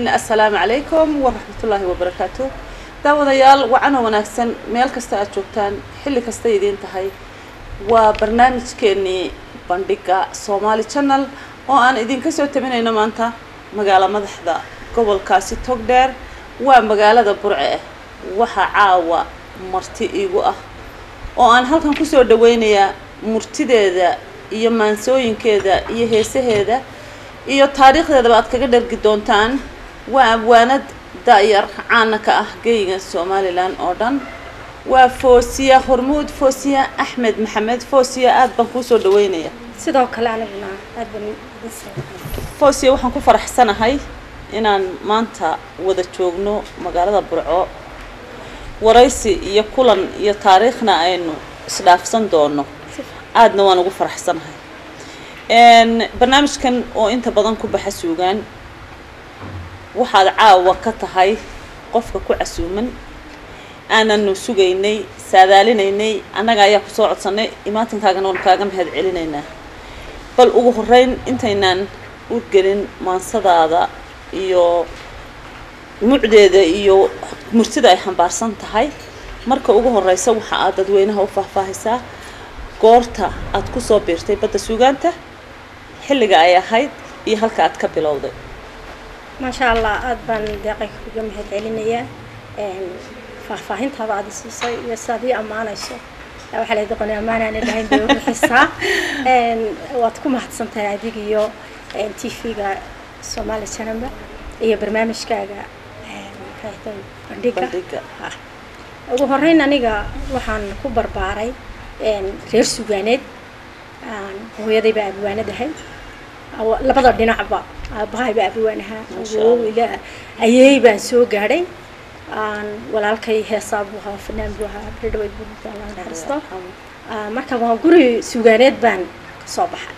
assalaamu calaykum waraxmatullaahi wabarakaatu daawadayaal wacanoo wanaagsan meel kasta aad joogtaan xilli kasta idiin tahay waa barnaamijkeenii bandhiga somaali channel oo aan idinka soo tabinayno maanta magaalo madaxda gobolkaasi togdheer waa magaalada burce ah waxaa caawa marti iigu ah oo aan halkan kusoo dhaweynayaa murtideeda iyo maansooyinkeeda iyo heesaheeda iyo taariikhdeedaba aad kaga dhargi doontaan waa abwaanad da-yar caana ka ah geyga somalilan oo dhan waa foosiya hormuud foosiya axmed maxamed foosiya aada baan kuusoo dhaweynaya sidoo kale aniguna aad baan idin salaamay foosiya waxaan ku faraxsanahay inaan maanta wada joogno magaalada burco waraysi iyo kulan iyo taariikhna aynu isdhaafsan doono aadna waan ugu faraxsanahay barnaamijkan oo inta badan ku baxa suugaan waxaad caawa ka tahay qofka ku casuuman aananu sugaynay saadaalinaynay annaga ayaa kusoo codsanay imaatinkaagana waan kaaga mahad celinaynaa bal ugu horeyn intaynaan u gelin maansadaada iyo mucdeeda iyo murtida ay xambaarsan tahay marka ugu horeysa waxa aad dadweynaha u faahfaahisaa goorta aad kusoo biirtay badda suugaanta xilliga ay ahayd iyo halka aad ka bilowday maasha allah aada baan deeqay kuga mahad celinayaa faahfaahintaada aada siisay iyo sidaad ii ammaanayso waxaa la doqonay ammaanaana dhahayn bay ubixisaa waad ku mahadsantahay adig iyo t v-ga somali janamba iyo barnaamijkaaga maxay bandhiga bandhiga ugu horeyn aniga waxaan ku barbaaray reer sugaaneed hooyadayba abwaanadahay labada dhinacba aabahayba abwaanahaa awowila ayeey baan soo gaadhay walaalkay heesaa buu ahaa fanaan buu ahaa berdhaweyd buu naxariisto marka waa guri sugaaneed baan kasoo baxay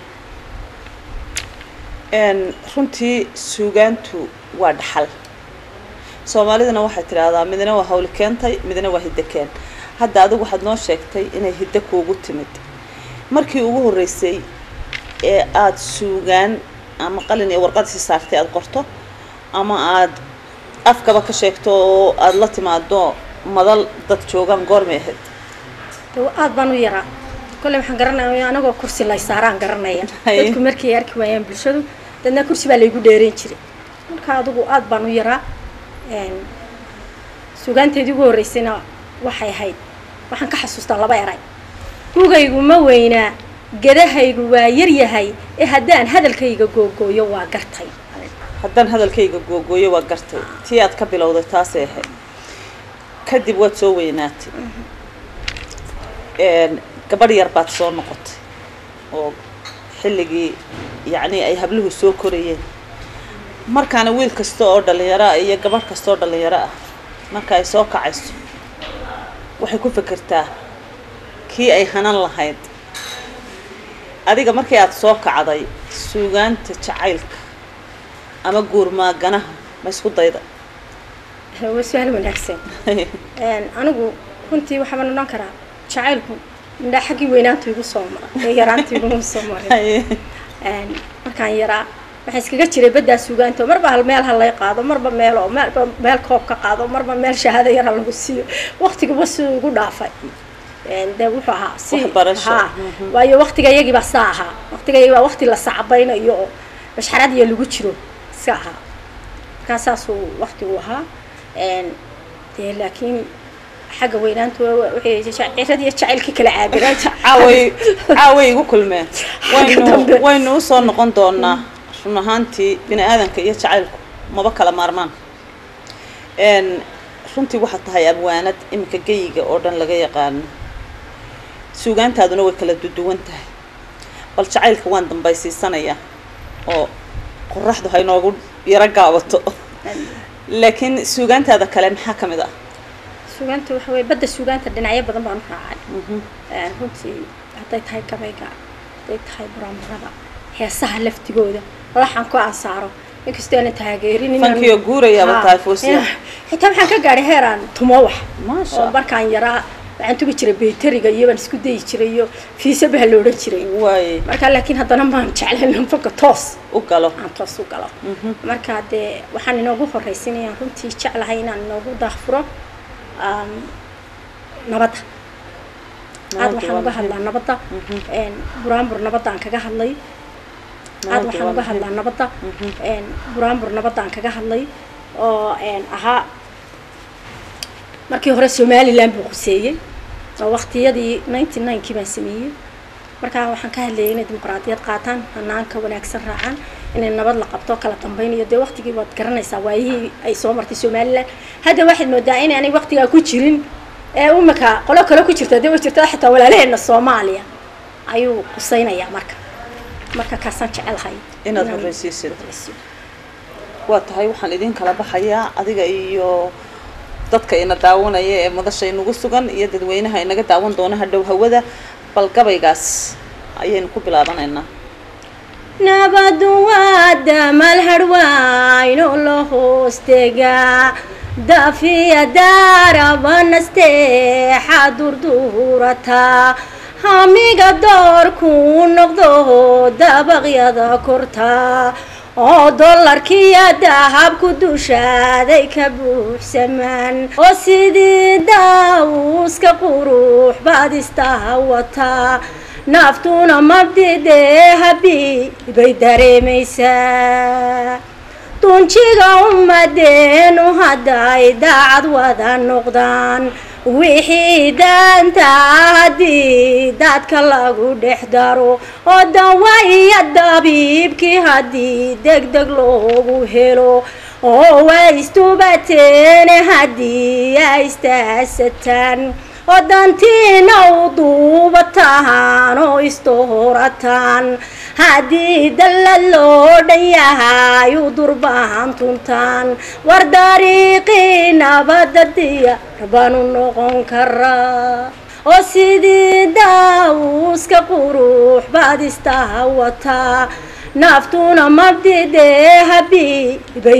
runtii suugaantu waa dhaxal soomaalidana waxay tidhaahdaa midna waa hawli keentay midna waa hiddo keen hadda adigu waxaad noo sheegtay inay hiddo kuugu timid markii ugu horreysay ee aada suugaan ama qalin iyo warqadisi saartay aada qorto ama aada afkaba ka sheegto oo aada la timaado madal dad joogaan goormay ahayd aada baan u yaraa kolley waxaan garanaya anagoo kursi lay saaraan garanaya dadku markay arki waayaan bulshadu dadna kursi baa laygu dheereyn jiray marka adigu aada baan u yaraa suugaanteedii ugu horreysayna waxay ahayd waxaan ka xasuustaa laba eray gugaygu ma weynaa gedahaygu waa yaryahay ee haddaan hadalkayga googooyo waa gartay haddaan hadalkayga googooyo waa gartay tii aad ka bilowday taasay ahayd kadib waad soo weynaatay gabadh yar baad soo noqotay oo xilligii yacni ay habluhu soo korayeen markaana wiil kasta oo dhalinyaro ah iyo gabadh kasta oo dhalinyaro ah marka ay soo kacayso waxay ku fekertaa kii ay hanan lahayd adiga markii aada soo kacday suugaanta jacaylka ama guurmaaganaha ma isku dayda waa su-aal wanaagsan anigu runtii waxaabaan odhan karaa jacaylku midhaa xaggii weynaantu igu soo mara ee yaraanta iguma soo marin markaan yaraa waxaa iskaga jiray baddaa suugaanta marba hal meel ha lay qaado marba meel oo meelba meel koob ka qaado marba meel shahaado yar ha lagu siiyo waktigaba siduu igu dhaafay de wuxuu ahaa si ha waayo waktiga iyagii baa saa ahaa waktiga iyagii baa wakti la sacbaynayo oo mashxarad iyo lagu jiro iska ahaa markaa saasuu waktigu ahaa dee laakiin xagga weynaantu cirad iyo jacaylkii kala caabiraan caaway caaway igu kulmeen waynu dambe. waynu usoo noqon doonaa run ahaantii bini aadanka iyo jacaylku maba kala maarmaan runtii waxaad tahay abwaanad iminka geyiga oo dhan laga yaqaano suugaantaaduna way kala duduwan tahay bal jacaylka waan dambaysiisanayaa oo qoraxdu ha inoogu yaro gaabato laakiin suugaantaada kale maxaa ka mid ah suugaanta waxa weye badda suugaanta dhinacyo badan baan u raacay runtii hadday tahay gabayga hadday tahay buraamurada heesaha laftigooda laxan ku ansaaro inkastoo aanan taageerin inaan- fankiyo guurayaaba Ha, tahay foosiya inaan- xitaa waxaan ka gaadhay heeraan tumo wax Maasha. oo markaan yaraa waxaan tugi jiray bayteriga iyo baan isku dayi jiray iyo fiisabaha la odhan jiray waaye marka laakiin haddana maan jeclayn anfaga toos u galo aan toos u galo marka dee waxaan inoogu horraysinayaan runtii jeclahay inaan inoogu daahfuro um, nabadda aad waxaan uga hadlaa nabadda een, buraanbur nabadda aan kaga hadlay aad waxaan uga hadlaa nabadda een, buraanbur nabadda aan kaga hadlay oo een, ahaa markii hore somalilan buu quseeyey oo waqtiyadii ninety ninekii baan sameeyey markaa waxaan ka hadlayay inay dimuqraadiyad qaataan hanaanka wanaagsan raacaan inay nabad la qabto kala dambeyn iyo dee waqtigii waad garanaysaa waayihii ay soo martay somalilan hadda waxaad moodaa inaanay waqtigaa ku jirin ee umika qolo kale ku jirta dee way jirta xitaa walaalaheena soomaaliya ayuu qusaynayaa marka marka kaasaan jecelahay Inaad inaan horreysiisid. horreysiiyo. waa tahay waxaan idin kala baxayaa adiga iyo dadka ina daawanaya ee madasha inagu sugan iyo dadweynaha inaga daawan doona hadhow hawada bal gabaygaas ayaynu ku bilaabanaynaa nabadu waa damal harwayno la hoostegaa dafiya daaraba nasteexa durduurata hamiga doorkuu noqdo dabaqyada korta oo dollarkiya dahabku dushaaday ka buuxsamaan oo sidii daawuska qurux baad istaha wataa naftuna mabdidee habi bay dareemaysaa dunjiga ummadeenu hadday daacad wada noqdaan wixii daanta haddii dadka lagu dhex daro oo dawa iyo dabiibkii haddii deg deg loogu helo oo waa istubateene haddii ay istaasataan oo dantiina u duubataan oo istohorataan haddii dallad loo dhan yahay u durbaan tuntaan war dariiqii nabadda diyaar baanu noqon karaa oo sidii daawuska qurux baad istaha wataa naftuna mabdidee habi bay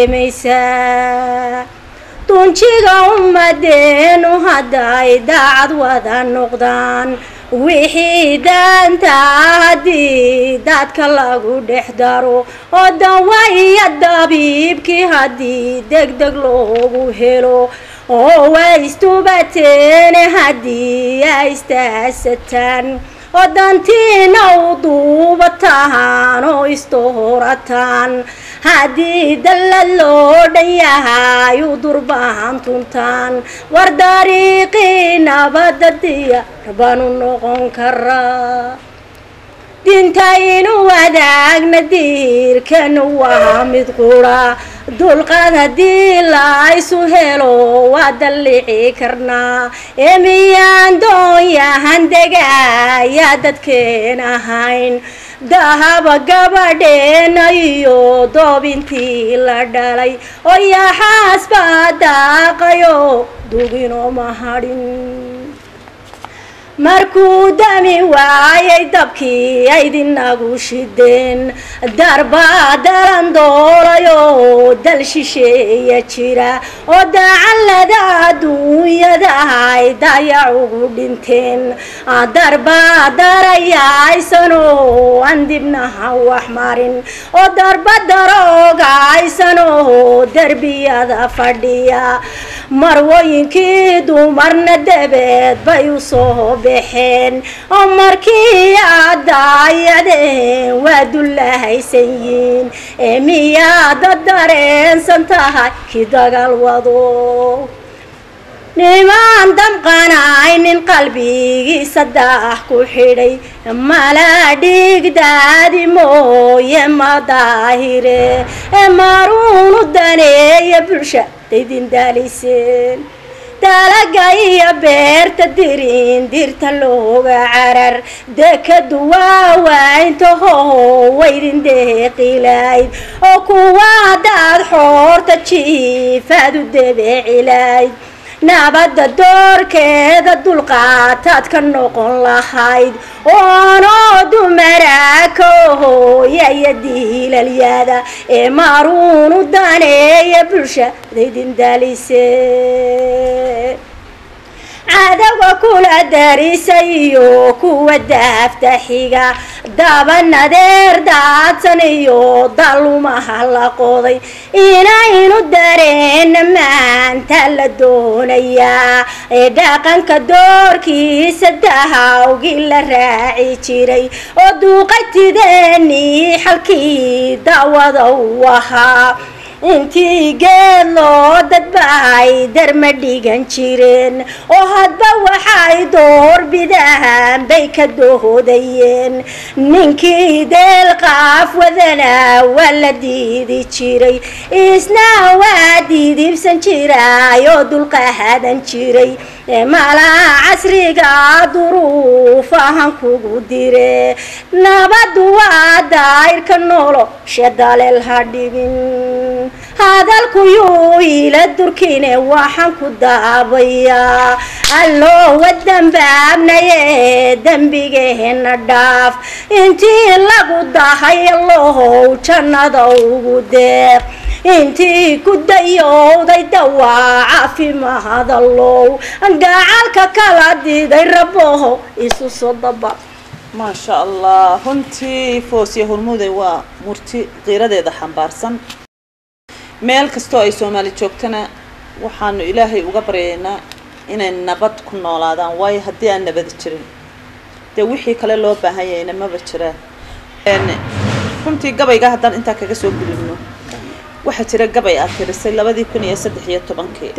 dareemaysaa dunjiga ummadeenu hadday daacad wada noqdaan wixii daanta haddii dadka lagu dhex daro oo dawa iyo dabiibkii haddii deg deg loogu helo oo waa istubateene haddii ay istaasataan oo dantiina u duubataan oo istohorataan haddii dallad loo dhan yahay u durbaan tuntaan war dariiqii nabadda diyaar baanu noqon karaa dintaynu wadaagna diirkanu waa mid qura dulqaad haddii laysu helo waa dallici karnaa ee miyaan doonyahan degaya dadkeen ahayn dahaba gabadheena iyo doobintii la dhalay oo yaxaas baa daaqayo duginoma hadhin markuu dami waayay dabkii aydinagu shideen darbaa dalan doolayo dal shisheeya jira oo dacallada adduunyada ay dayac ugu dhinteen darbaa darayaysanoo aan dibnaha wax marin oo darba daroogaysanoo derbiyada fadhiya marwooyinkii dumarna dabeed bay u soo baxeen oo markii aadaayadeen waa dullahaysan yiin ee miyaada dareensan tahay ki dagaal wado nimaan damqanaynin qalbigiisa daah ku xidhay mala dhigdaadi mooye ma daahire ee maruunu daneeya bulsha daydin daaliseen dalaga iyo beerta dirin dirta looga carar dekadu waawayntaho waydin deeqilayd oo kuwa daad xoorta jiifaad u debeecilayd nabadda doorkeeda dulqaataad ka noqon lahayd oonoo dumaraaka hooya iyo diilalyada ee maaruunu daneeya bulshadaydin daalise cadowga kula darisayo kuwa daafta xiga dabanadeer daadsan iyo dalumaha la qoday inaynu dareena maanta la doonayaa ee dhaqanka doorkiisa dahawgii la raaci jiray oo duuqatideenii xalkii dawada u ahaa intii geed loo dadbahay darma dhigan jireen oo hadba waxay doorbidaan bay ka dohodayeen ninkii deel qaaf wadana waa la diidi jiray isna waa diidibsan jiray oo dulqahadan jiray malaha casriga duruufahan kugu dire nabadu waa dayrka noolo shedaleel ha dhibin hadalku yuu ila durkine waxaan ku daabayaa alloo wadambaabnaye dembigeena dhaaf intii lagu dahay allohow jannada ugu deeq intii ku dayowday dawaa caafimaad allow gacalka kala diday raboho isu soo daba maasha allah runtii foosiya hormuuday waa murti qiiradeeda xambaarsan meel kastoo ay soomaali joogtana waxaanu ilaahay uga baryaynaa inay nabad ku noolaadaan waayo haddii aan nabadi jirin dee wixii kale loo baahan yahayna maba jiraan runtii gabayga haddaan intaa kaga soo gudubno waxaa jira gabay aad tirisay labadii kun iyo saddex iyo tobankii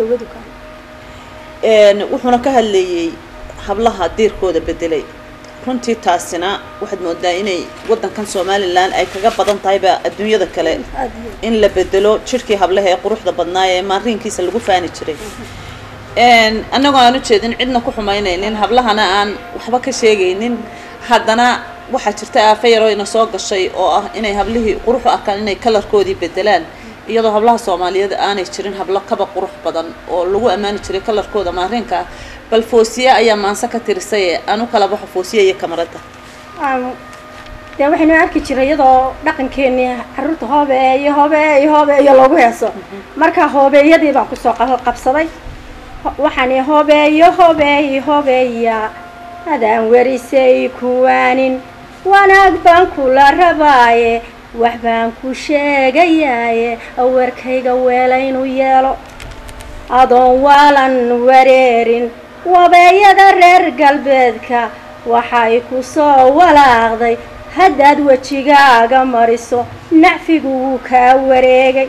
wuxuuna ka hadleeyey hablaha diirkooda bedelay runtii taasina waxaad moodaa inay waddankan somalilan ay kaga badan tahayba adduunyada kale in la bedelo jidhkii hablaha ee quruxda badnaa ee maariinkiisa lagu faani jiray annagoo aan ujeedin cidna ku xumaynaynin hablahana aan waxba ka sheegaynin haddana waxaa jirta aafa yaroo ina soo gashay oo ah inay hablihii qurux u arkaan inay kalarkoodii bedelaan iyadoo hablaha soomaaliyeed aanay jirin hablo kaba qurux badan oo lagu ammaani jiray kalarkooda maariinka ah bal foosiye ayaa maanse ka tirisay aan u kala baxo foosiye iyo kamarada dee waxaynu arki jiray iyadoo dhaqankeenii caruurta hoobeeyo hoobeeyo hoobeeyo loogu heeso marka hoobeeyadii baan kusoo qabsaday waxaan hoobeeyo hoobeeyo hoobeeya adaan werisay kuwaanin wanaag baan kula rabaaye wax baan ku sheegayaaye awarkayga weelaynu yeelo adoon waalan wareerin wabeeyada reer galbeedka waxay ku soo walaaqday haddaad wejigaaga mariso nacfigu wuu kaa wareegay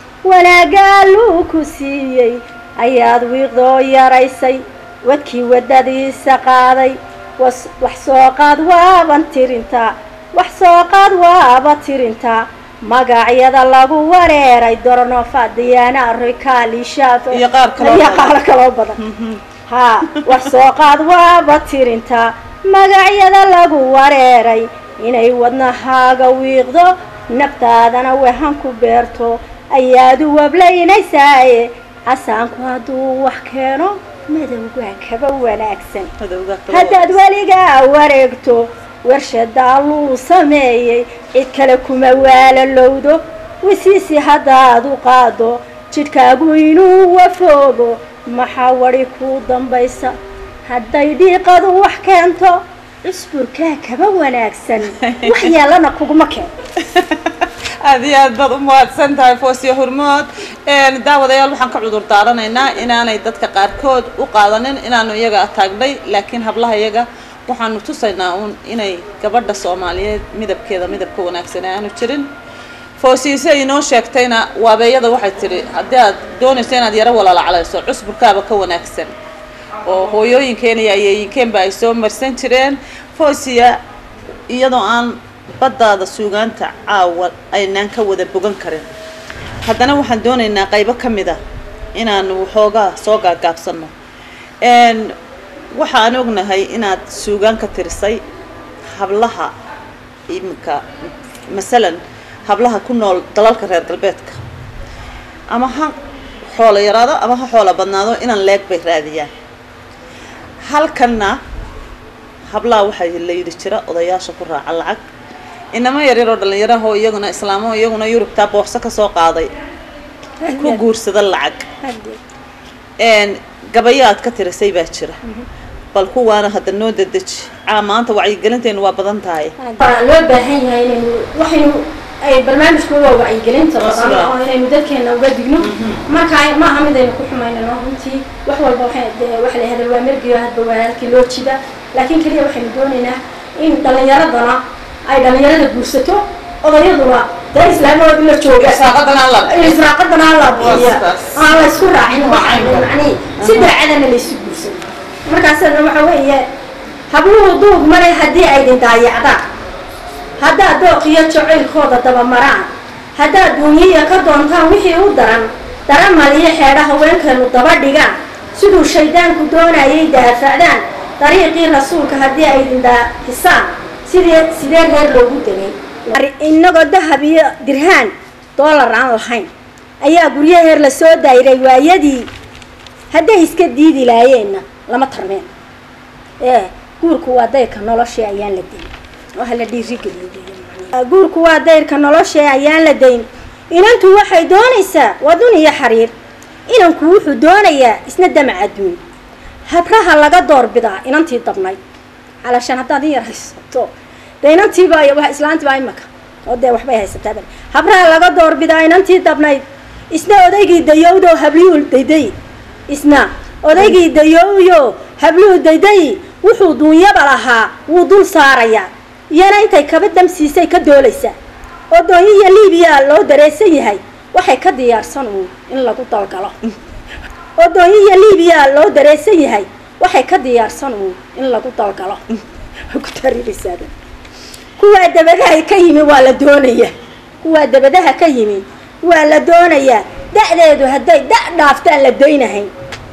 wanaagaaluu ku siiyey ayaad wiiqdoo yaraysay wadkii waddadiisa qaaday wax soo qaad waaban tirintaa wax soo qaad waaba tirintaa magacyada lagu wareeray dornofa diyaana rikaali shaaf iyo qaar kaloo iyo qaar kaloo badan haa wax soo qaad waaba tirintaa magacyada lagu wareeray inay wadnahaaga wiiqdo naftaadana wahan ku beerto ayaad u wablaynaysaaye casaanku hadduu wax keeno madowgaa kaba wanaagsan haddaad weligaa wareegto warshadaa luu sameeyey cid kale kuma waalalowdo wisiisi haddaad u qaado jidhkaagu inuu wafoogo maxaa wadi kuu dambaysa hadday dhiiqadu wax keento cusburkaa kaba wanaagsan wax yeelana kuguma keen aada iyo aad baad u mahadsan tahay foosiya hormood daawadayaal waxaan ka cudur daaranaynaa inaanay dadka qaarkood u qaadanin inaanu iyaga taagnay laakiin hablaha iyaga waxaanu tusaynaa uun inay gabadha soomaaliyeed midabkeeda midabka wanaagsan aanu jirin foosiise inoo sheegtayna waabeeyada waxay tidhi haddii aad doonayso inaad yaro walaalaclayso cusburkaaba ka wanaagsan oo hooyooyinkeen iyo ayeeyinkeenba ay soo marsan jireen foosiya iyadoo aan baddaada suugaanta caawa aynaan ka wada bogan karin haddana waxaan doonaynaa qaybo ka mid a inaanu waxoogaa soo gaagaabsanno waxaan ognahay inaad suugaan ka tirisay hablaha iminka masalan hablaha ku nool dalalka reer galbeedka ama ha xoolo yaraado ama ha xoolo badnaado inaan leeg bay raadiyaan halkanna hablaha waxaa la yidhi jira odayaasha ku raaca lacag inamo yaryaroo dhallinyarahoo iyaguna islaamo iyaguna yurubtaa boorso ka soo qaaday ku guursada lacag gabayo aad ka tirisay baa jira bal kuwaana hadda noo dadeji caa maanta wacyigelinteenu waa badan tahay waa loo baahan yahay inaynu waxaynu ay barnaamijku waa wacyigelinta badan Masla. oo inaynu dadkeena uga digno marka ma aha mid aynu ku xumaynano runtii wax walba waxay dee waxa la yihahda waa mergiyo hadba waa halkii loo jida laakiin keliya waxaynu doonaynaa in dhallinyaradana ay dhallinyarada guursato odayaduna dee islaamooda la jooga Israaqadana la bixiyo. israaqadana la bixiya sidaas. aan la isku raacin Raacin. macnihi si daacadana la isu guursado markaasna waxa weeye habluhu duug male haddii aydin daayacdaan haddaad dooqiyo jacaylkooda dabamaraan haddaad duunyiya ka doontaan wixii u daran daramal iyo xeedha haweenkeenu daba dhigaan siduu shaydaanku doonayay daafacdaan dariiqii rasuulka haddii aydin daahisaan sidee sidee reer loogu degay inagoo dahab iyo dirhaan doolar aan lahayn ayaa guryaheer la soo dayray waayadii hadday iska diidi laayeenna lama tarmeen ee guurku waa dayrka noloshii ayaan la dayn oo hala dhiirigeliyo guurku waa dayrka noloshii ayaan la dayn inantu waxay doonaysaa waa dun iyo xariir inanku wuxuu doonayaa isna damac adduun habraha laga doorbidaa inantii dabnayd calashaan haddaad in yar haysato dee inantiiba wa islaantiibaa imaka oo dee waxbay haysataa bal habraha laga doorbidaa inantii dabnayd isna odaygii dayowdo habliyuu dayday isna odaygii dayowyo habluhu dayday wuxuu duunyaba lahaa wuu dul saarayaa iyana intay kaba damsiisay ka doolaysaa oo doonyiya liibiya loo dareesan yahay waxay ka diyaarsan uun in lagu dalgalo oo doonyiya liibiya loo dareesan yahay waxay ka diyaarsan uun in lagu dalgalo ku tariraysaa kuwaa dabadaha ka yimi waa la doonayaa kuwaa dabadaha ka yimi waa la doonayaa da'deedu hadday da' dhaaftaan la daynahayn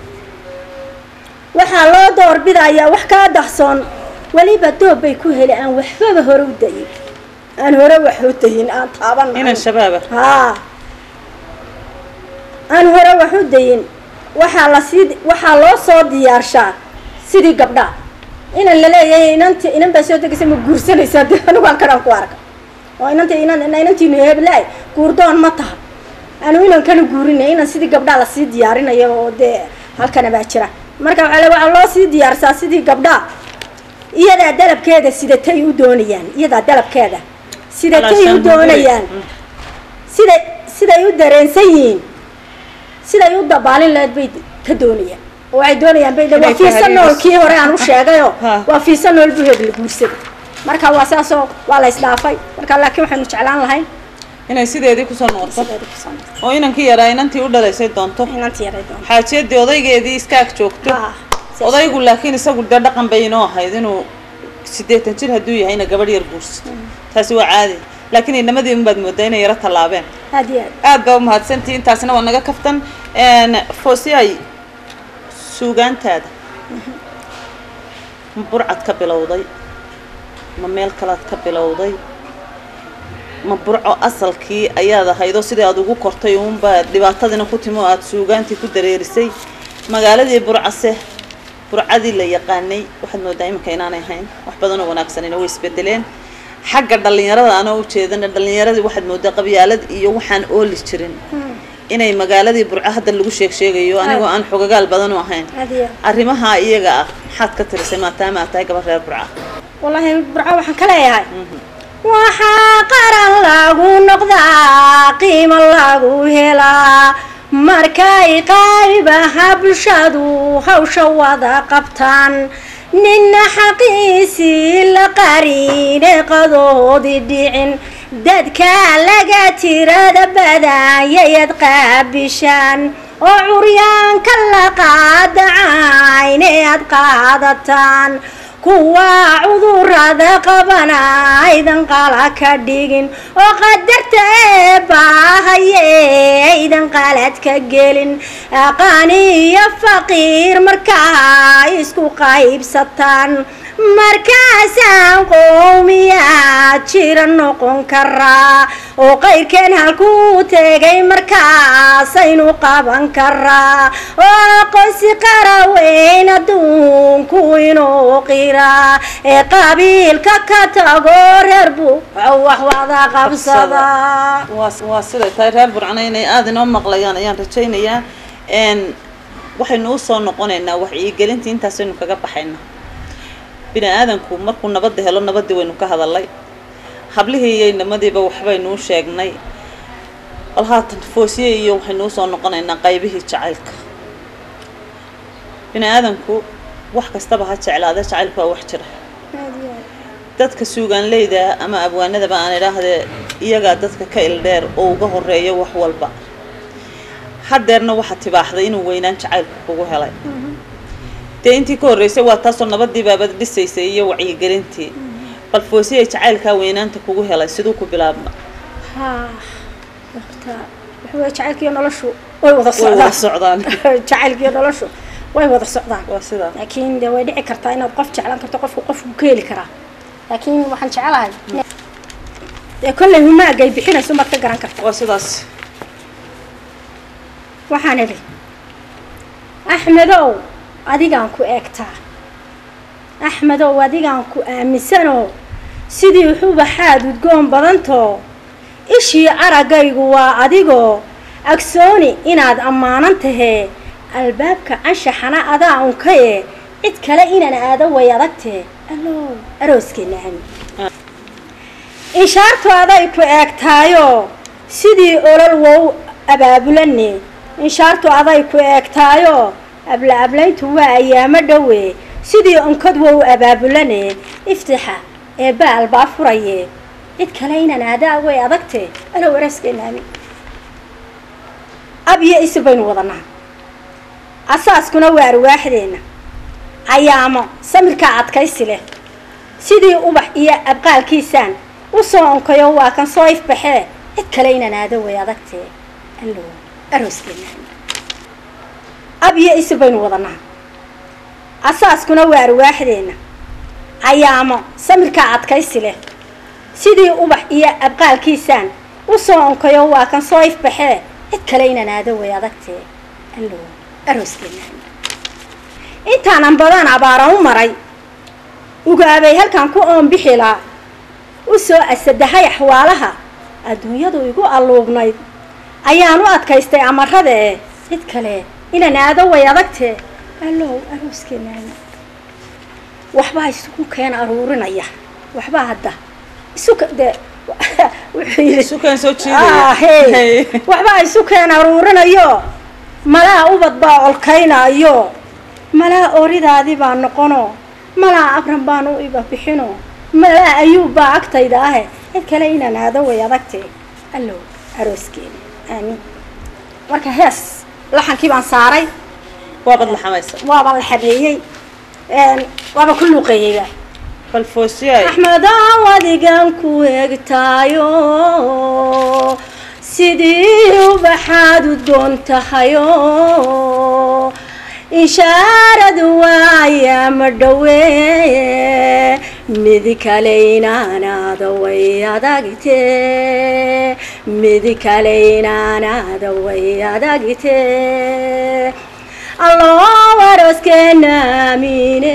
waxaa loo doorbidayaa wax kaa dahsoon weliba doob bay ku heli aan waxbaba hore u dayin aan hore wax u dayin aan taaban inan shabaaba haa aan hore wax u dayin waxaa lasii waxaa loo soo diyaarshaa sidii gabdhaa inan laleeyahay inanti inan baa soo degaysa ma guursanaysaa de anigu aan kanaan ku arka oo inanta inan inantiinu heblaay guurdoon ma taha anu inan kana guurinay inan sidii gabdhaa lasii diyaarinayo oo dee halkana baa jira marka waxaa le waxaa loo sii diyaarsaa sidii gabdhaa iyadaa dalabkeeda sidatay u doonayaan iyadaa dalabkeeda sidatay u doonayaan siday siday u dareensan yihiin siday u dabaalin lahayd bay ka doonayaan oo waxay doonayaan bay waa fiisa nool kii hore aan u sheegayo waa fiisa nool buheed la guursaday marka waa saasoo waa la isdhaafay marka laakiin waxaynu jeclaan lahayn inay sideedii kusoo noqoto sideeda kusoo noqoto. oo inankii yaraa inantii u dhalaysay doonto inantii yaray doonto xaajiyadii odaygeedii iska ag joogto Ah, saas. odaygu laakiin isagu dee dhaqan bay inoo ahayd inuu siddeetan jir hadduu yahayna gabadh yar guursato taasi waa caadi laakiin inamadii unbaad moodaa inay yaro tallaabeen aad iyo aad aad baa umahadsantihi intaasna waa naga kaftan foosiyay suugaantaada ma burcad ka bilowday ma meel kalaad ka bilowday ma burco asalkii ayaad ahaydoo sidai aad ugu kortay uunbaa dhibaatadiina ku timi oo aada suugaantii ku dareerisay magaaladii burcase burcadii la yaqaanay waxaad moodaa iminka inaanay ahayn wax badanoo wanaagsanina way isbedeleen xagga dhallinyarada anoo ujeedana dhallinyaradii waxaad moodaa qabyaalad iyo waxaan ooli jirin inay magaaladii burco hadda lagu sheeg sheegayo anigoo aan xogagaal badan u ahayn aad iyo aad arrimaha iyaga ah maxaad ka tirisay maadaama aad tahay gabar reer burca wallaahi burco waxaan ka leeyahay waxaa qaran lagu noqdaa qiimo lagu helaa markay qaybaha bulshadu hawsha wada qabtaan nina xaqiisii la qariine qadoodi dhicin dadka laga tirada badanyayad qaabishaan oo curyaanka la qaadacayne aad qaadataan kuwa cudurada qabana aydan qala ka dhigin oo qadarta eebaahaye aydan qalad ka gelin aqaani iyo faqiir markaa isku qaybsataan markaasaan qowmiyaa jira noqon karaa oo qayrkeen halkuu tegay markaasaynu qaban karaa oo aqoonsi qaraweyn adduunku inuu qiraa ee qabiilka ka tago reer buuco wax wada qabsadaa waa waa siday tahay reer burcana inay aada inoo maqlayaan ayaan rajaynayaa n waxaynu usoo noqonaynaa wacyigelintii intaasaynu kaga baxaynaa bini aadanku markuu nabadda helo nabaddii waynu ka hadalay hablihii iyo inamadiiba waxbaynu u sheegnay bal haatan foosiye iyo waxaynu usoo noqonaynaa qaybihii jacaylka bini aadanku wax kastaba ha jeclaade jacaylku waa wax jira dadka suugaanleyda ama abwaanadaba aan idhaahdee iyagaa dadka ka ildheer oo uga horeeya wax walba haddeerna waxaa tibaaxday inuu weynaan jacaylku kugu helay dee intii ka horreysay waa taasoo nabadii baabad dhisaysay iyo wacyigelintii bal foosiyay jacaylkaa weynaanta kugu helay siduu ku bilaabma haa horta waxa weye jacaylkiiyo noloshu way wada way wada socdaan socdaan jacaylkiiyo noloshu way wada socdaan waa sidaa laakiin dee way dhici kartaa inaad qof jeclaan karto qofku qofku ka heli karaa laakiin waxaan jecelahay dee kolley humaagay bixinayso maad ka garan karta waa sidaas waxaan idhi axmedow adigaan ku eegtaa axmedow adigaan ku aaminsanoo sidii xubaxaad udgoon badantoo ishii araggaygu waa adigoo agsooni inaad ammaanan tahee albaabka anshaxana adaa unkaye cid kale inaan aado way adagtee allow arooskeena ami inshaartu aday ku eegtaayoo sidii olol wow abaabulane inshaartu aday ku eegtaayoo abla ablayntu waa ayaamo dhowe sidii onkod wow abaabulane iftixa ee baal baa furaye cid kale inaan aadaa way adagtee alow arooskeena ami ab iyo isil baynu wadanaa asaaskuna waa arwaaxdeenna ayaamo samirkaa adkaysi leh sidii ubax iyo abqaalkiisaan u soo onkayo waa kan soo ifbaxee cid kale inaan aado way adagtee allow arooskeena ab iyo isil baynu wadanaa asaaskuna waa arwaaxdeenna ayaamo samirkaa adkaysi leh sidii ubax iyo abqaalkiisaan u soo onkayo waa kan soo ifbaxee cid kale inaan aado way adagtee allow arooskeena intaanan badan abaaran u maray ugaabay halkan ku oonbixilaa u soo asadahay axwaalaha adduunyadu igu alluubnayd ayaan u adkaystay amarada ee cid kale inaan aado way adagtee allow arooskeena waxbaa isugu keen aruurinaya waxbaa hadda isu dee wuxuu yidhi sukaan soo Ah, hey. jiidaya waxbaa isu keen aruurinayo malaa ubad baa olkaynayo malaa oridaadii baa noqono malaa abran baan u iba bixino malaa ayuub baa agtayda ahe cid kale inaan aado way adagtee allow arooskeena aamin marka hees laxankii baan saaray waabad laxamaysa waaba la xabeeyey een, waaba ku luuqeeyeyba bal foosiyay axmedow adigan ku eegtaayo sidii ubaxaad udgoon tahayo inshaaradu waayaama dhowe mid kale inaanaada way adagtee mid kale inaanaada way adagtee alloo arooskeena aamine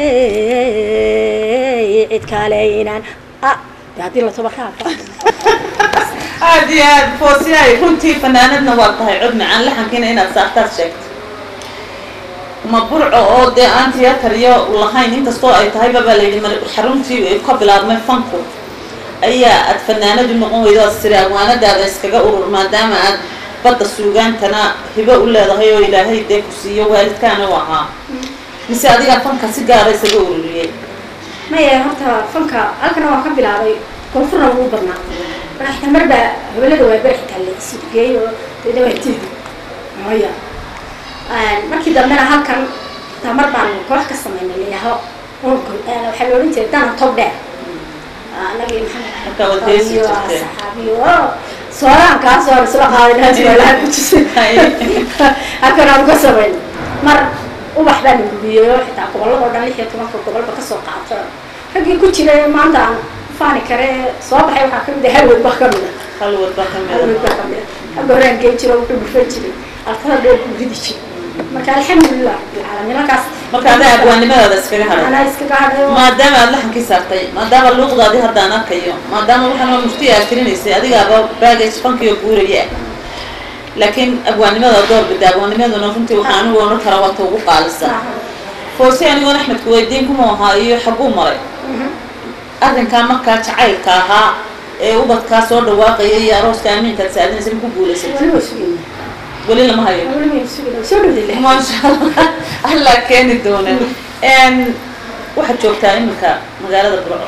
cid kale inaan ah dee haddii la tobarkaaba aada iyo aad foosiyay runtii fanaanadna waa tahay cod macaan laxankiina inaad saartaad sheegto ma burco oo dee aan tiyatar iyo lahayn inkastoo ay tahayba baa layidhi mar xaruntii ay ka bilaabmay fanku ayaa aad fanaanadu noqon weydo aad siri agwaanadaada iskaga urur maadaama aad badda suugaantana hibo u leedahay oo ilaahay dee ku siiyo waalidkaana u ahaa mise adigaa fanka si gaara isaga ururiyey maya horta fanka halkana waan ka bilaabay koonfurna wuu badnaa madaxta marba hawlada waa bari xitaa la isgeey oo dee waa tiidi maya markii dambena halkan tamar baan koox ka samaynay layaho waxaa la odhan jiray dana tob dheer anagii Markaa waad heesi iyo jirteen. saxaabiyo sooraankaas oo isla qaaday naaswalaha ku jisay halkan aan ka samaynay mar ubax baan gudiyey oo xitaa gobolladoo dhan lix iyo tobanka gobolba kasoo qaato raggii ku jiray maanta aan faani kare soo baxay waxaa kamid ah halwad baa kamid ah hal wadba ka halwad mida baa kamid ah agga horaan gey jiro wuxuu dhufan jiray altada dheer buu ridi jiray marka alxamdulilah bilcaalamiin halkaas marka adaa abwaanimadaada iskaga hadhay anaa iskaga hadhay oo maadaama aad laxankii saartay maadaama luuqdaadii haddaan arkayo maadaama waxaan waa mufti aad tirinaysay adigaaba baagage fankiyo guuraya laakiin abwaanimada door bida abwaanimaduna runtii waxaa anigu odhan kara waata ugu qaalisan foose anigoon axmedku weydiin kuma ahaa iyo xaguu maray arrinkaa markaa jacaylka ahaa ee ubadkaa soo dhawaaqaya iyo arooska amiinkaad saadinaysa ma ku guulaysatay weli lama hayo maasha allah allah keeni doona waxaad joogtaa iminka magaalada burco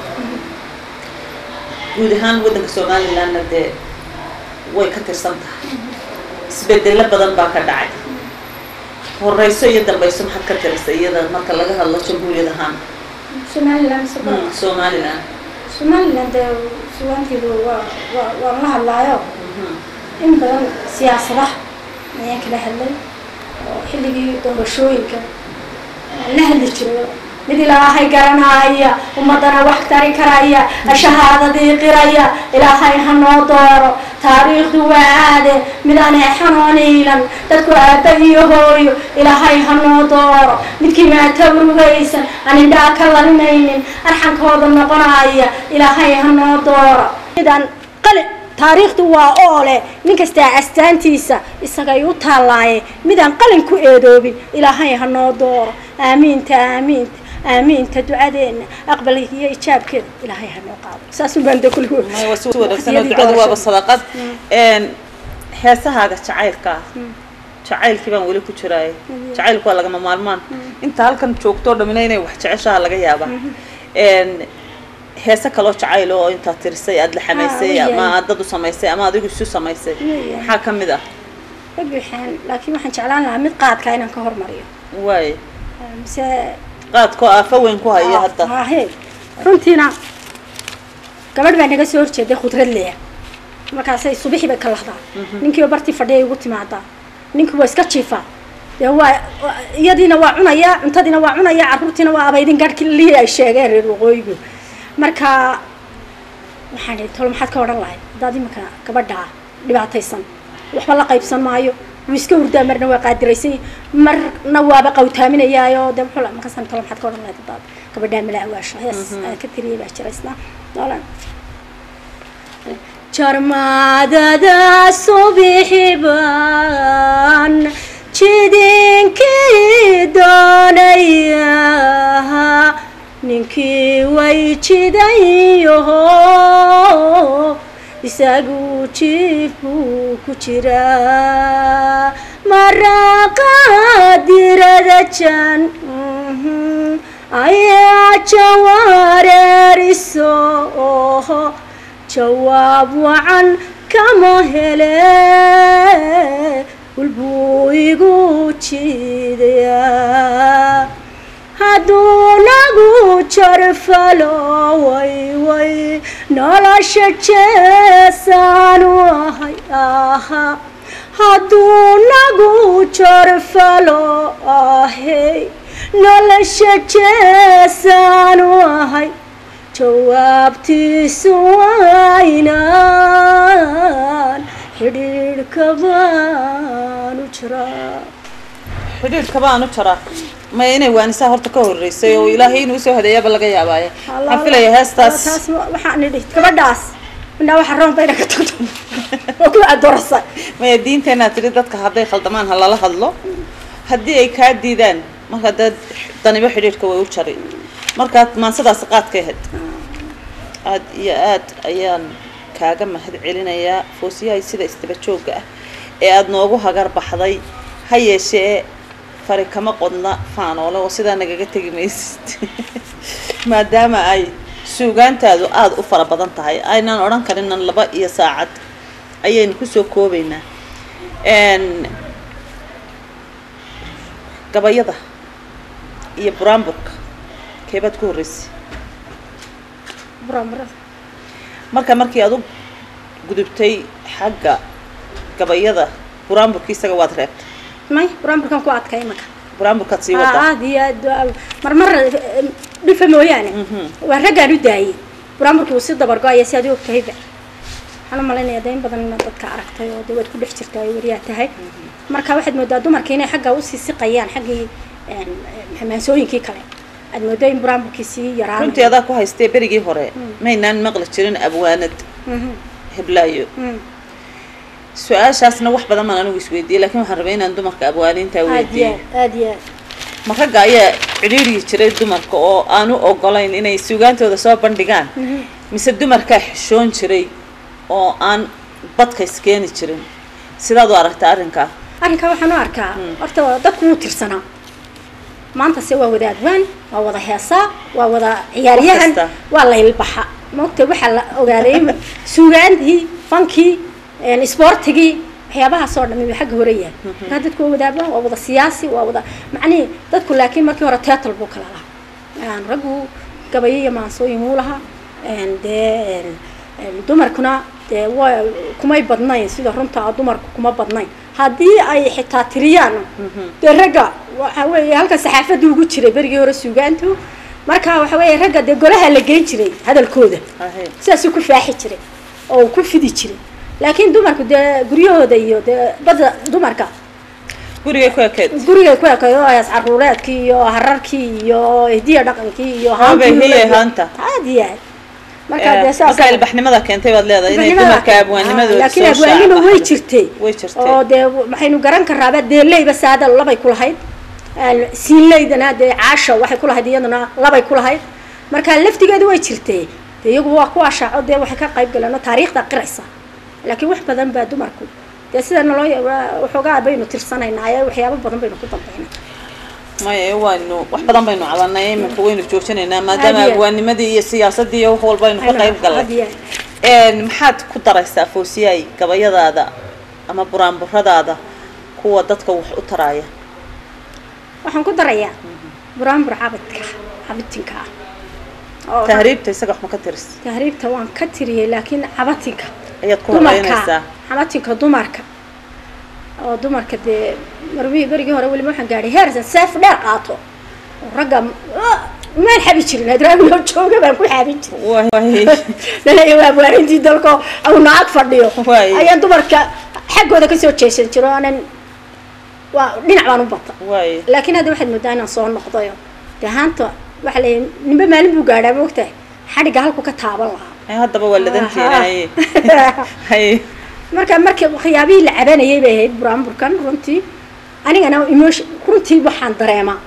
guud ahaan waddanka somalilandna dee way ka tirsan tahay isbedelo badan baa ka dhacay horeyso iyo dambayso maxaad ka tirisa iyada marka laga hadlo jamhuuriyad ahaan somaliland somaliland somaliland dee sugaanteedu waa waa waan la hadlaayo in badan siyaasadaha ayaan kala hadlay oo xilligii doorashooyinka aan la hadli jiray mid ilaahay garanaya ummadana wax tari karaya shahaadadii qiraya ilaahay ha noo dooro taariikhdu waa aade midaan eexanoo iilan dadku aabba iyo hooyo ilaahay ha noo dooro midkii maata urugaysan aan indhaa ka larinaynin arxankooda noqonaya ilaahay ha noo dooro midaan qali taariikhdu waa oole nin kastaa astaantiisa isagay u taallaaye midaan qalin ku eedoobin ilaahay ha noo dooro aamiinta aamiinta aamiinta ducadeena aqbalka iyo ijaabkeeda ilaahay ha noo qaado saasuu baan de kulli waa si wanaagsan oo ducadu waaba sadaqad heesahaaga jacaylka ah jacaylkii baan weli ku jiraay jacaylku waa lagama maalmaan inta halkan joogtoo dhamina inay wax jeceshaha laga yaabaa heese kaloo jacayl oo intaad tirisay aada la xamaysay ama aad dad u samaysay ama adigu isu samaysay maxaa ka mid ah waxaan laakiin waxaan jeclaan lahaa mid qaadka inaan ka hormariyo waay mise qaadkoo aafa weyn ku haya hadda ahe runtiina gabadh baa naga soo horjeeday khudrad leya markaasay subixii bay ka lahdaa ninkiiba bartii fadhiya igu timaadaa ninkii waa iska jiifaa dee waa iyadiina waa cunayaa cuntadiina waa cunayaa carruurtiina waa abaydin garhki lii ay sheegeen reer waqooyigu marka waxaan ihi tolo maxaad ka odhan lahay haddaad iminka gabadhaa dhibaataysan waxba la qaybsan maayo wuu iska hurdaa marna waa qaadiraysay marna waaba qawtaaminayaayo de muxuu markaasaan tolo maxaad ka odhan lahayd haddaad gabadhaa mala awaasho hees ka tiriyay baa jira isna noolan jarmaadada subixibaan jidinkii doonaya ninkii way jidayaho isagu jiif buu ku jiraa maraqaadirada jan ayaa jawareeriso jawaab wacan kama hele ulbuu igu jiidayaa hadduu nagu jarfalo way way nolosha jeesaanu ahay aha hadduu nagu jarfalo ahey nolosha jeesaanu ahay jawaabtiisu waynaan xidhiidhka baanu jiraa xidhiidhka baan u jaraa maya inay waanisaa horta ka horreysay oo ilaahay inuu soo hadeeyaaba laga yaabaaye waxaan filaya heestaas taas waxaan idhi gabadhaas midnaa waxa roon bayna ka tagto oo ku adorasa maya diinteenaa tidhi dadka hadday khaldamaan ha lala hadlo haddii ay kaa diidaan marka dee danibo xidhiidhka way u jari markaad maansadaasi qaadka ahayd aad iyo aad ayaan kaaga mahad celinayaa foosiyahay sida istaba joogga ah ee aada noogu hagar baxday ha yeeshee fari kama qodna faanoole oo sidaa nagaga tegi maysid maadaama ay suugaantaadu aada u fara badan tahay aynaan odhan karinan laba iyo saacad ayaynu kusoo koobaynaa gabayada iyo buraanburka keebaad ku horreysay buraanburada marka markii aad u gudubtay xagga gabayada buraanburka isaga waad reebtay may buraanburkan ku adkay imaka buraanburkaad sii wadaa aad iyo aad marmar dhifa mooyaane waa raggaan u daayey buraanburkii uu si dabargo-aya si aad u ogtahayba waxaan u malaynaya de in badan inaad dadka aragtay oo de waad ku dhex jirtaa ay wariyaa tahay marka waxaad moodaa dumarka inay xagga usii siqayaan xaggii maansooyinkii kale aad moodo in buraanburkii sii yaraan runtii adaa ku haystee berigii hore maynaan maqli jirin abwaanad heblaayo su-aashaasna wax badan baan anigu isweydiiyey lakin waxaan rabay inaan dumarka abwaaniinta aad iyo weydiiyo aad aad iyo aad ma ragga ayaa cidhiidrigi jiray dumarka oo aan u ogolayn inay suugaantooda soo bandhigaan mise dumarkaa xishoon jiray oo aan badka iskeeni jirin sidaad u aragtaa arrinkaa arrinkaa waxaan u arkaa horta waa dadku wuu tirsanaa maanta se waa wada adwaan waa wada heesaa waa wada ciyaaryahan kasta. waa laylbaxa maogta waxaa la ogaaday suugaantii fankii isboortigii waxyaabahaas oo dhami way xagga hore yahay markaa dadku waa wada adwaan waa wada siyaasi waa wada macnihii dadku laakiin markii hore teatal buu kala lahaa Een, raggu gabayo iyo maansooyin wuu lahaa Een, dee een, een, dumarkuna dee waa kumay badnayn sida runta ah dumarku kuma badnayn haddii ay xitaa tiriyaan dee ragga waxa weeye halka saxaafadda ugu jiray berigii hore suugaantu marka waxa weeye ragga dee golaha la geyn jiray hadalkooda Ahe. sidaasuu ku faaxi jiray oo uu ku fidi jiray laakiin dumarku dee guryahooda iyo dee badda dumarka gurigay ku ekeed gurigay ku ekayo hees caruureedkii iyo hararkii iyo hidiya dhaqankii iyo Habay haantii hiyay ula- haanta. aad iyo aad marka Eh, dee saas marka ilbaxnimada keentay baad leedahay inay dumarka abwaanimadooda laakiin soo abwaanima way shaacabaxdo. jirtay way jirtay oo dee waxaynu garan karaaba deeleyba saada labay ku lahayd siinleydana dee caasha waxay ku lahayd iyaduna labay ku lahayd marka laftigeedu way jirtay dee iyagu waa kuwa shaaco dee waxay ka qayb galeen oo taariikhda qiraysa laakiin wax badan baa dumarku dee sida naloo waxoogaa baynu tirsanaynaa ee waxyaabo badan baynu ku dambaynaa maya waynu wax badan baynu cabanay iminka waynu joojinaynaa maadaama Aad iyo aad. abwaanimadii iyo siyaasadii iyo wax walba aynu ka qayb Had galnay iyo Een, maxaad ku daraysaa foosiyay gabayadaada ama buraanburadaada kuwa dadka wax u taraya waxaan ku darayaa buraanbur cabadka cabitinka ah oo tahriibta isaga wax ma ka tiris tahriibta waan ka tiriyey laakiin cabatinka ayaad ku dumarka horeynaysaa cabatinka dumarka oo dumarka dee marmihii berigii hore weliba waxaan gaadhay heersan seef dheer qaato oo ragga ah, maan xabi jirin hadraabiloo jooga baan ku xaabin jirin Waay. laleeya waa waarintii dalko au naag fadhiyo Waay. ayaan dumarka xaggooda kasoo jeesan jiro aanan waa dhinac baan u bata waay laakiin hadda waxaad moodaa inaan soo noqdayo dee haanta waxaa leeyahay ninba maalin buu gaadhaa moogtahay xadhigga halku ka taaban lahaa Ay, haddaba waa ladantiina haye haye marka markii waxyaabihii la cabanayay bay ahayd buraanburkan runtii anigana emotion runtii waxaan dareemaa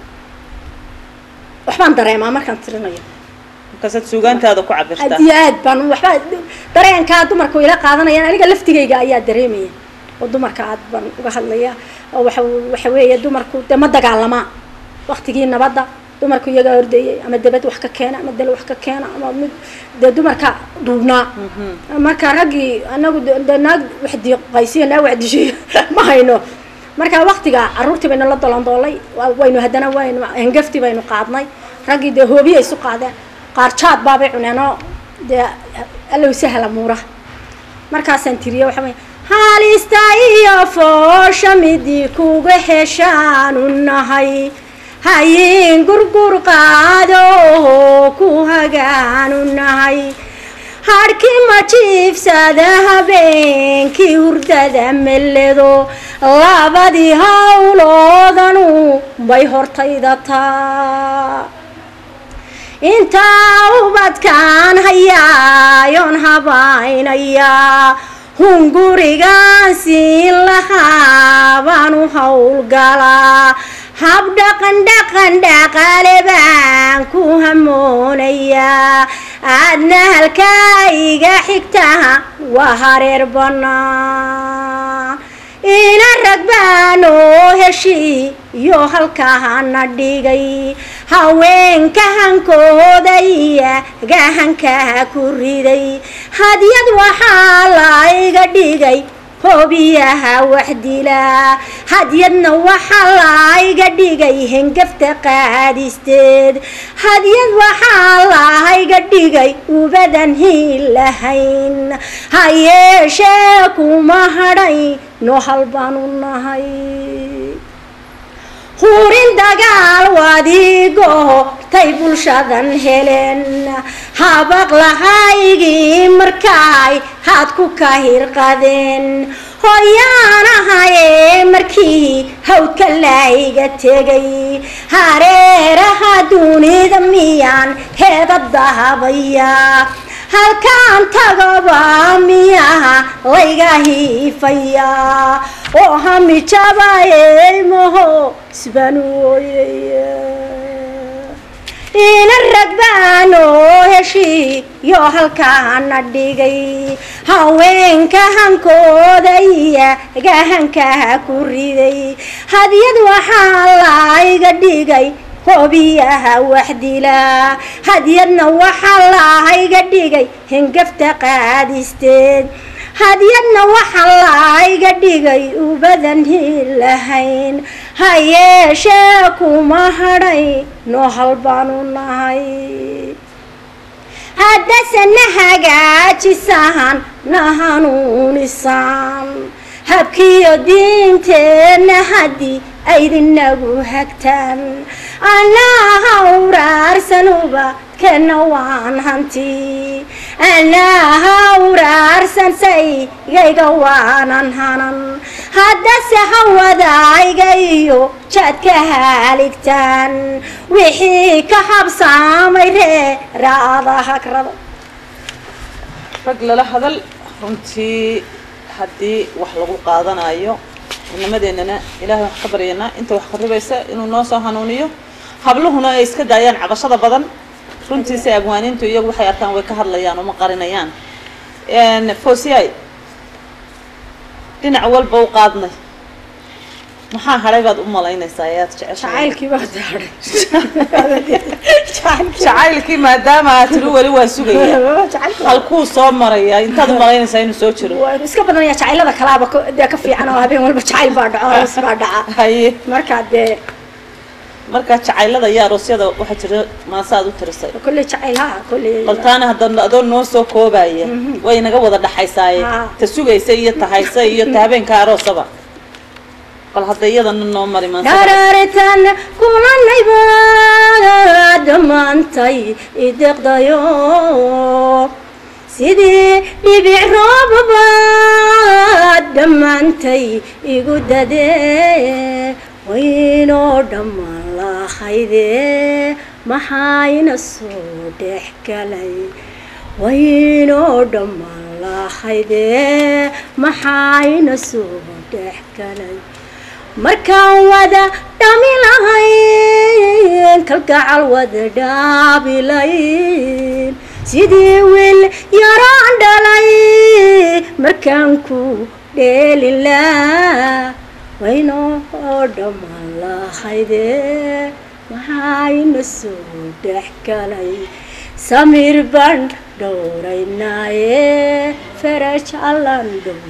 waxbaan dareemaa markaan tirinayo markaasaad suugaantaada ku cabirtaa aad iyo aad baan waxba dareenkaa dumarka ila qaadanayaan aniga laftigayga ayaa dareemaya oo dumarka aad baan uga hadlaya oo waxa waxa weeye dumarku dee ma dagaalamaa waktigii nabadda dumarku iyagaa ordayay ama debed wax ka keena ama dal wax ka keena ama mid dee dumarka duubnaa marka raggii anagu de- dee naag wax diiqaysiyo naag wax dishiyo ma hayno marka waktiga caruurtii baynu la dolandoolay wa- waynu haddana waynu hengafti baynu qaadnay raggii dee hoobiyay isu qaadeen qaar jaad baabay cuneenoo dee allow sahla muuraha markaasaan tiriye waxa wey halista iyo foosha midii kuga heshaanu nahay hayin gurgur qaado ku hagaanu nahay hadhkii ma jiifsada habeenkii hurdada meledo labadii hawloodanu bay hortayda taa intaa ubadkaan hayaayoon habaynayaa hungurigaan siin lahaa baan u howlgalaa hab dhaqan dhaqan dhaqaale baan ku hamoonayaa aadna halkaa iga xigtaa waa hareer bannaan ina rag baanoo heshii iyo halkaana dhigay haweenka hankooda iya gahankaa ku riday hadyad waxaa layga dhigay hoobiyaha wax dilaa hadyadna waxaa layga dhigay hengafta qaadisteed hadyad waxaa layga dhigay ubadan hiil lahayn ha yeeshee kuma hadhay noo hal baanu nahay hurin dagaal wadigo tay bulshadan helen habaq lahaygii markaay haad ku ka hirqadeen hoyaanahayee markii hawdka layga tegay hareeraha dunida miyaan heeda dahabaya halkaan tagaba miyaha layga hiifaya oo hami jabayeymaho isbaan ooyaya ina ragbaanoo heshiiyo halkaana dhigay haweenka hankooda iya gahankaa ku riday hadyad waxaa layga dhigay hoobiyaha waxdila hadyadna waxaa layga dhigay hengafta qaadisteed hadyadna waxaa layga dhigay ubadan hilahayn ha yeeshee kuma hadhay noo hal baanu nahay haddase na hagaajisahan na hanuunisaan habkiyo diinteenna haddii aydinagu hagtaan anaaha uraarsanuba kana waan hanti anaaha uraarsan saygayga waanan hanan haddase hawadayga iyo jaadka haaligtaan wixii ka habsaamay reeraada hagrada rag lala hadal runtii haddii wax lagu qaadanayo inamadeenana ilaahay wax ka baryanaa inta wax qaribaysa inuu noo soo hanuuniyo habluhuna ay iska daayaan cabashada badan runtiisa abwaaniintu iyagu waxay arkaan way ka hadlayaan oo ma qarinayaan fosiyay dhinac walba u qaadnay maxaa hadhay baad u malaynaysaa ayaad jeceshahay jacaylkii baa daadhay jacaylkii maadaama aad tiri weli waa sugaya halkuu soo maraya intaad u malaynaysaa inuu soo jiro waa iska badanaya jacaylada kalaaba ka- dee ka fiican oo habeen walba jacayl baa dhaco hoos baa dhaca haye marka dee markaa jacaylada iyo aroosyada waxaa jira maasaad u tirisay kolley jacayl ha kolley qaltaana hadda adoo noo soo koobaya way naga wada dhaxaysaaye Ha. ta sugaysa iyo ta haysa iyo ta habeenka aroosaba bal hadda iyadana noo mari maanta garaaritan kulanayba dhammaantay ideqdayo sidii dhibic roobaba dhammaantay igu dadee waynoo dhammaan lahayde maxayna soo dhex galay waynoo dhammaan lahayde maxayna soo dhex galay markaan wada dhami lahayn kalgacal wada dhaabilayn sidii wiil yaraan dhalay markaan ku dheelin laa waynoo dhammaan lahayde maxayna soo dhex galay samiir baan dhowraynaaye faraj allaan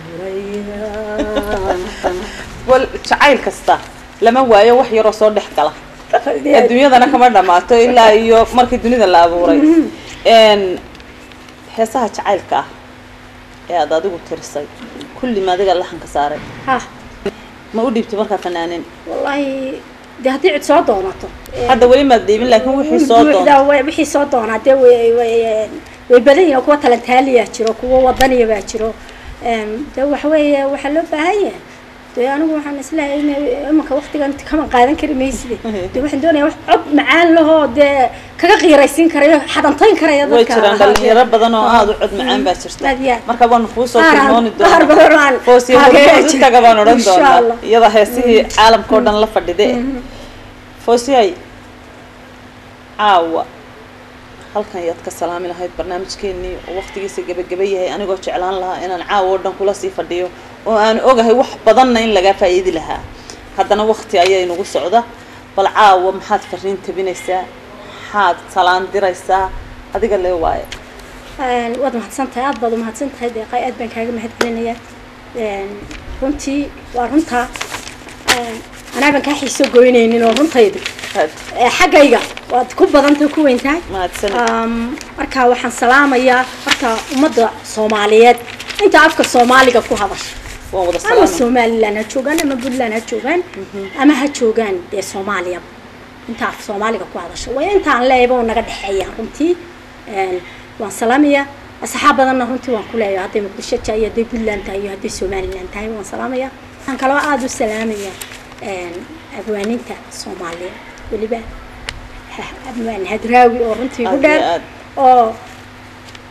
dhowraya wal jacayl kasta lama waayo wax yaroo soo dhex gala adduunyadana kama dhamaato ilaa iyo markii dunida la abuuray n heesaha jacaylka ah ee aad adigu tirisay kulli ma adiga laxanka saaray ha ma u dhiibtay markaa fanaanin wallaahi dee haddii cid soo doonato hadda weli maad dhiibin laakiin wixii soo buuxda doonta way- wixii soo doonaa dee way way way badan yihiin kuwa talantaaliyaa jiro kuwa wadaniya baa jiro Em, dee waxa weeye waxaa loo baahan yahay dee anigu waxaan isleeyahay in imanka waktigan kama qaadan kari mayside dee waxaan doonayaa wax cod macaan lahoo dee kaga qiiraysiin karayo xadantayn karaya way dadka jiraan dhalinyaro badan oo aada u cod macaan baa jirta Aad iyo aad. marka waanu kuu soo Qaar aan- tilmooni qaar doonaa badan aan- foosiya aan hormood jira. intaga baan odhan Insha doonaa Allah. iyada heesihii caalamka oo dhan la fadhide foosiyay caawa halkan yaad ka salaami lahayd barnaamijkeenii oo waqtigiisa gebageba yahay anigoo jeclaan lahaa inaan caawa oo dhan kula sii fadhiyo oo aan ogahay wax badanna in lagaa faa'iidi lahaa haddana waqti ayaa inagu socda bal caawa maxaad fariin tabinaysaa maxaad salaan diraysaa adiga lee waaye Een, waad mahadsan tahay aad baad umahadsan tahay deeqay aad baan kaaga mahad celinayaa Een, runtii waa runtaa Een, anaa baan kaa xiiso goynaynin oo runtaydu Aad ee, xaggayga waad ku badantahay ku weyn tahay mahadsanid Um, marka waxaan salaamayaa horta ummadda soomaaliyeed inta afka soomaaliga ku hadasha waan wada ama salaamay somaliland ha joogaan ama puntland ha joogaan ama ha joogaan dee soomaaliya inta af soomaaliga ku hadasha way intaan leeyaba oo naga dhexeeyaan runtii Een, waan salaamayaa asxaab badanna runtii waan ku leeyahay hadday muqdisho tahay iyo hadday puntland tahay iyo hadday somaliland tahay waan salaamayaa waxaan kaloo aada u salaamayaa een, abwaaninta soomaaliya weliba ha- abwaan hadraawi oo runtii igu Aad iyo dheer aad. oo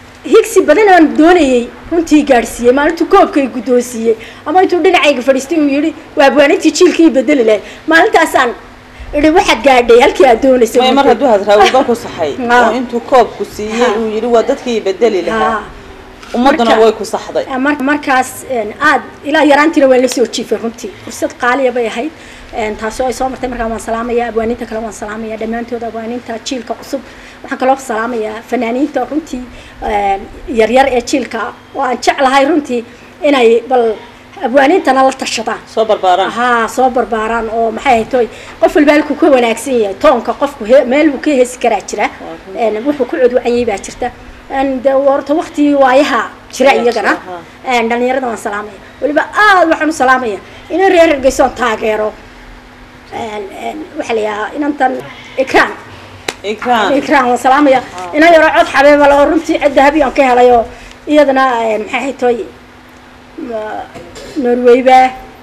higsi badan aan doonayay runtii gaadhsiiyey maalintuu koobkay guddoonsiiyey ama intuu dhinacayga fadhiistay uu yidhi waa abwaanintii jiilkii bedeli lahayd maalintaasaan idhi waxaad gaadhay halkii aad doonaysa may mar hadduu hadraawiba ku saxay Ha. oo intuu koobku siiyey Ha. uu yidhi waa dadkii bedeli lahaa Ha. ummadduna Marka- way ku saxday mar- markaas een, aad ilaa yaraantiina waan la soo jiifay runtii fursad qaaliya bay ahayd een, taasoo ay soo martay markaa waan salaamaya abwaaninta kale waan salaamaya dhammaantood abwaaninta jiilka cusub waxaan kaloo salaamayaa fanaaniinta runtii een, yaryar ee jiilka oo aan jeclahay runtii inay bal abwaanintana la tashadaan soo barbaaraan haa soo barbaaraan oo maxay ahayd toy qof walba halkuu ka wanaagsan yahay toonka qofku he- meel buu ka heesi karaa jira een, wuxuu ku codwacanyay baa jirta een, de horta waktigii waayaha jira Ayaa iyagana jira, een, dhalinyarada waan salaamaya weliba aad waxaan u salaamaya inaan reer hargeysoon taageero een, een, waxaa la yidhahaa inantan ikraan ikraan ikraan waan salaamaya inan yaro cod xabeebal oo runtii cid dahabi aan ka helay oo iyadana een, maxay ahayd toy ma- norwayba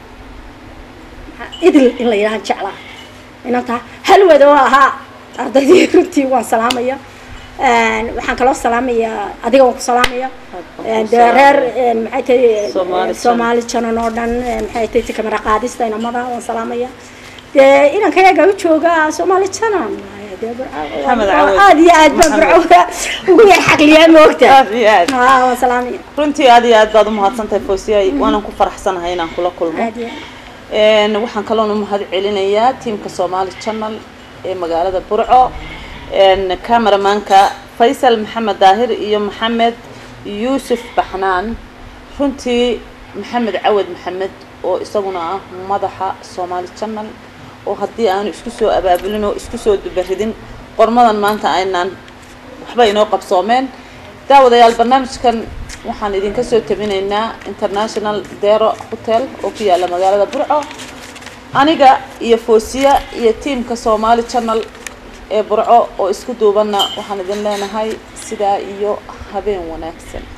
idil in la yidhahan jeclaa inantaa halwad oo ahaa ardaydii runtii waan salaamaya Een, waxaan kaloo salaamayaa adiga waan ku salaamaya Een, dee reer een, maxay tahay Soomaali een, soomaali janan oo dhan een, maxay tahay kamera qaadista inamada waan salaamaya dee inankayaga u jooga soomaali janan dee Burco- Maxamed Cawad. aad iyo aad baan Maxamed. burco ugu yar xaqliyaa moogta aad iyo aad haa waan salaamaya runtii aad iyo aad baad umahadsantahay foosiyay waanan ku faraxsanahay inaan kula kulmo aad iyo aad Een, waxaan kaloon u mahad celinayaa tiimka Somali Channel ee magaalada Burco een cameramanka Faisal Maxamed Daahir iyo Maxamed Yuusuf Baxnaan runtii Maxamed Cawad Maxamed oo isaguna ah madaxa Somali Channel oo haddii aanu isku soo abaabulin oo isku soo dubaridin qormadan maanta aynaan waxba inoo qabsoomeen daawadayaal barnaamijkan waxaan idinka soo tabinaynaa international dero hotel oo ku yaala magaalada burco aniga iyo foosiya iyo tiimka somali channel ee burco oo isku duubanna waxaan idin leenahay sidaa iyo habeen wanaagsan